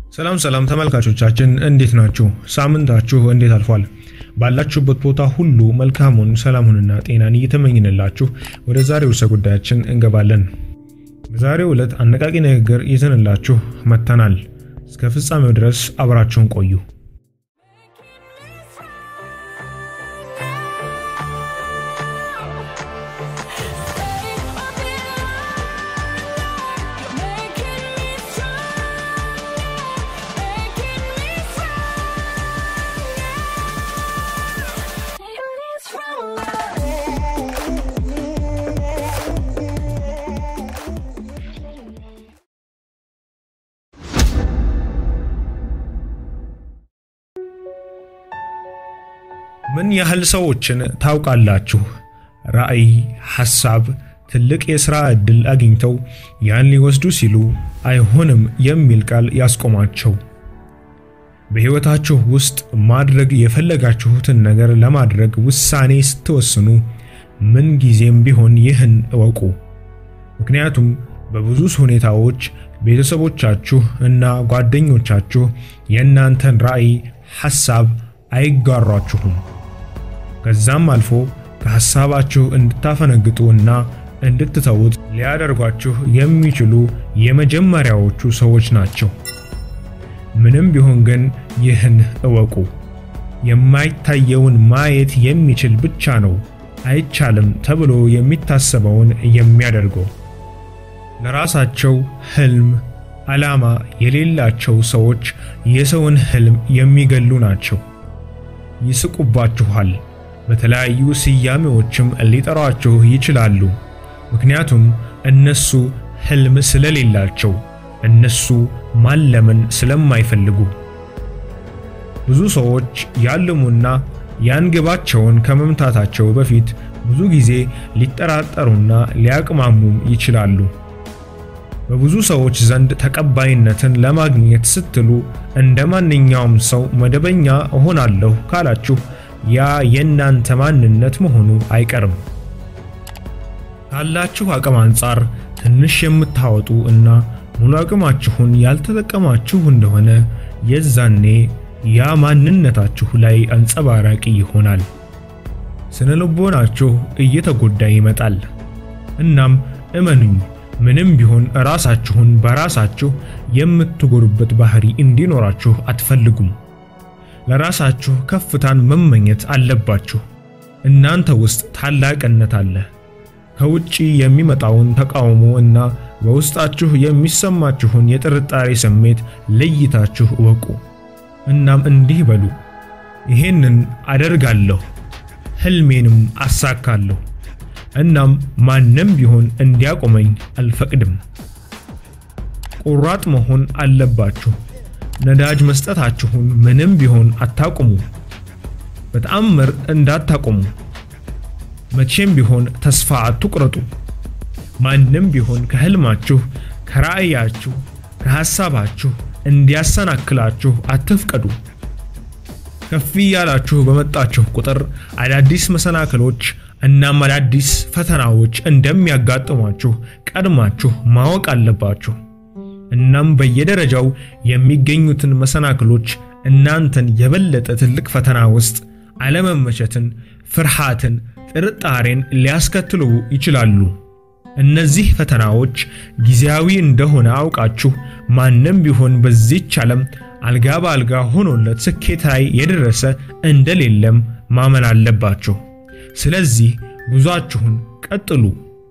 ሰላም ሰላም ተመልካቾቻችን እንዴት ናችሁ? ሳምንታችሁ እንዴት አልፏል? ባላችሁበት ቦታ ሁሉ መልካሙን ሰላሙንና ጤናን እየተመኝንላችሁ ወደ ዛሬው ርዕሰ ጉዳያችን እንገባለን። በዛሬው ዕለት አነቃቂ ንግግር ይዘንላችሁ መጥተናል። እስከ ፍጻሜው ድረስ አብራችሁን ቆዩ። ምን ያህል ሰዎችን ታውቃላችሁ? ራዕይ፣ ሐሳብ፣ ትልቅ የሥራ ዕድል አግኝተው ያን ሊወስዱ ሲሉ አይሆንም የሚል ቃል ያስቆማቸው። በሕይወታችሁ ውስጥ ማድረግ የፈለጋችሁትን ነገር ለማድረግ ውሳኔ ስትወስኑ ምን ጊዜም ቢሆን ይህን እወቁ። ምክንያቱም በብዙ ሁኔታዎች ቤተሰቦቻችሁ እና ጓደኞቻችሁ የእናንተን ራዕይ፣ ሐሳብ አይጋሯችሁም። ከዛም አልፎ ከሐሳባችሁ እንድታፈነግጡ እና እንድትተዉት ሊያደርጓችሁ የሚችሉ የመጀመሪያዎቹ ሰዎች ናቸው። ምንም ቢሆን ግን ይህን እወቁ፣ የማይታየውን ማየት የሚችል ብቻ ነው አይቻልም ተብሎ የሚታሰበውን የሚያደርገው። ለራሳቸው ህልም ዓላማ የሌላቸው ሰዎች የሰውን ህልም የሚገሉ ናቸው። ይስቁባችኋል። በተለያዩ ስያሜዎችም ሊጠሯችሁ ይችላሉ። ምክንያቱም እነሱ ህልም ስለሌላቸው፣ እነሱ ማለምን ስለማይፈልጉ። ብዙ ሰዎች ያልሙና ያን ግባቸውን ከመምታታቸው በፊት ብዙ ጊዜ ሊጠራጠሩና ሊያቅማሙም ይችላሉ። በብዙ ሰዎች ዘንድ ተቀባይነትን ለማግኘት ስትሉ እንደ ማንኛውም ሰው መደበኛ እሆናለሁ ካላችሁ ያ የእናንተ ማንነት መሆኑ አይቀርም። ካላችሁ አቅም አንጻር ትንሽ የምታወጡ እና ሙሉ አቅማችሁን ያልተጠቀማችሁ እንደሆነ የዛኔ ያ ማንነታችሁ ላይ አንጸባራቂ ይሆናል። ስነ ልቦናችሁ እየተጎዳ ይመጣል። እናም እመኑኝ ምንም ቢሆን ራሳችሁን በራሳችሁ የምትጎዱበት ባህሪ እንዲኖራችሁ አትፈልጉም። ለራሳችሁ ከፍታን መመኘት አለባችሁ። እናንተ ውስጥ ታላቅነት አለ። ከውጪ የሚመጣውን ተቃውሞ እና በውስጣችሁ የሚሰማችሁን የጥርጣሬ ስሜት ለይታችሁ እወቁ። እናም እንዲህ በሉ፣ ይሄንን አደርጋለሁ፣ ህልሜንም አሳካለሁ እናም ማንም ቢሆን እንዲያቆመኝ አልፈቅድም። ቁራጥ መሆን አለባችሁ። ነዳጅ መስጠታችሁን ምንም ቢሆን አታቁሙ። በተአምር እንዳታቆሙ። መቼም ቢሆን ተስፋ አትቁረጡ። ማንም ቢሆን ከህልማችሁ፣ ከራዕያችሁ፣ ከሐሳባችሁ እንዲያሰናክላችሁ አትፍቀዱ። ከፍ እያላችሁ በመጣችሁ ቁጥር አዳዲስ መሰናክሎች እናም አዳዲስ ፈተናዎች እንደሚያጋጥሟችሁ ቀድማችሁ ማወቅ አለባችሁ። እናም በየደረጃው የሚገኙትን መሰናክሎች እናንተን የበለጠ ትልቅ ፈተና ውስጥ አለመመቸትን፣ ፍርሃትን፣ ጥርጣሬን ሊያስከትሉ ይችላሉ። እነዚህ ፈተናዎች ጊዜያዊ እንደሆነ አውቃችሁ ማንም ቢሆን በዚች ዓለም አልጋ በአልጋ ሆኖለት ስኬት ላይ የደረሰ እንደሌለም ማመን አለባችሁ። ስለዚህ ጉዟችሁን ቀጥሉ።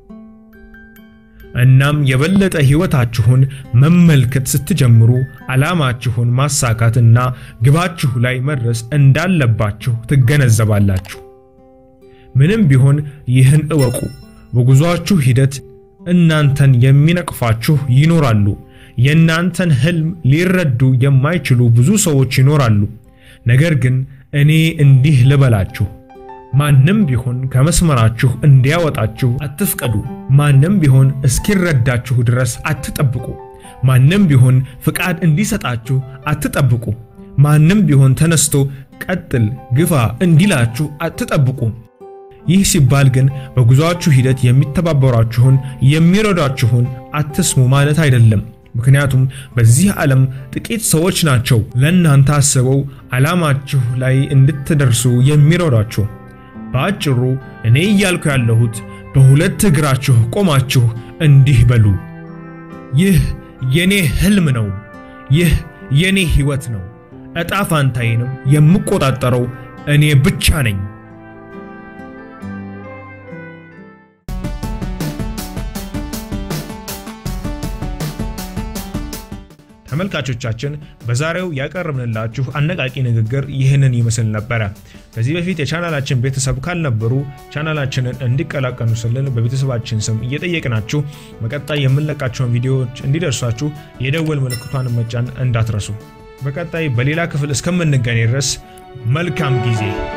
እናም የበለጠ ሕይወታችሁን መመልከት ስትጀምሩ ዓላማችሁን ማሳካትና ግባችሁ ላይ መድረስ እንዳለባችሁ ትገነዘባላችሁ። ምንም ቢሆን ይህን እወቁ፣ በጉዟችሁ ሂደት እናንተን የሚነቅፋችሁ ይኖራሉ። የእናንተን ህልም ሊረዱ የማይችሉ ብዙ ሰዎች ይኖራሉ። ነገር ግን እኔ እንዲህ ልበላችሁ ማንም ቢሆን ከመስመራችሁ እንዲያወጣችሁ አትፍቀዱ። ማንም ቢሆን እስኪረዳችሁ ድረስ አትጠብቁ። ማንም ቢሆን ፍቃድ እንዲሰጣችሁ አትጠብቁ። ማንም ቢሆን ተነስቶ ቀጥል፣ ግፋ እንዲላችሁ አትጠብቁ። ይህ ሲባል ግን በጉዞአችሁ ሂደት የሚተባበሯችሁን የሚረዷችሁን አትስሙ ማለት አይደለም። ምክንያቱም በዚህ ዓለም ጥቂት ሰዎች ናቸው ለእናንተ አስበው ዓላማችሁ ላይ እንድትደርሱ የሚረዷችሁ። በአጭሩ እኔ እያልኩ ያለሁት በሁለት እግራችሁ ቆማችሁ እንዲህ በሉ፣ ይህ የኔ ህልም ነው። ይህ የኔ ህይወት ነው። ዕጣ ፋንታዬንም የምቆጣጠረው እኔ ብቻ ነኝ። ተመልካቾቻችን በዛሬው ያቀረብንላችሁ አነቃቂ ንግግር ይህንን ይመስል ነበረ። ከዚህ በፊት የቻናላችን ቤተሰብ ካልነበሩ ቻናላችንን እንዲቀላቀሉ ስንል በቤተሰባችን ስም እየጠየቅናችሁ በቀጣይ የምንለቃቸውን ቪዲዮዎች እንዲደርሷችሁ የደወል ምልክቷን መጫን እንዳትረሱ። በቀጣይ በሌላ ክፍል እስከምንገናኝ ድረስ መልካም ጊዜ